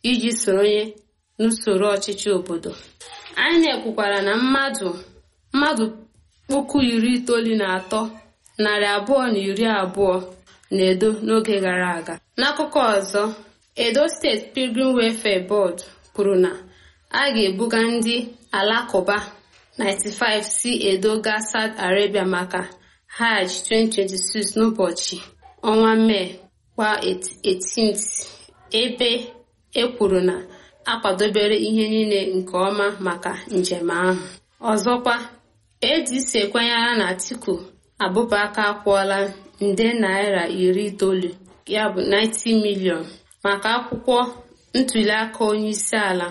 iji soronye n'usoro ọchịchị obodo INEC kwukwara na mmadụ mmadụ puku iri itoolu na atọ narị abụọ na iri abụọ na edo n'oge gara aga n'akụkọ ọzọ edo steeti pilgrim welfare board kwuru na a ga-ebuga ndị alakụba 95 si edo gaa saudi arabia maka hajj 2026 n'ụbọchị ọnwa mee kwa 18th ebe e kwuru na akwadobere ihe niile nke ọma maka njem ahụ ọzọkwa adc ekwenyere na atiku abụbaka akwụọla nde naira iri itoolu ya bụ 90 milion maka akwụkwọ ntuliaka onyeisi ala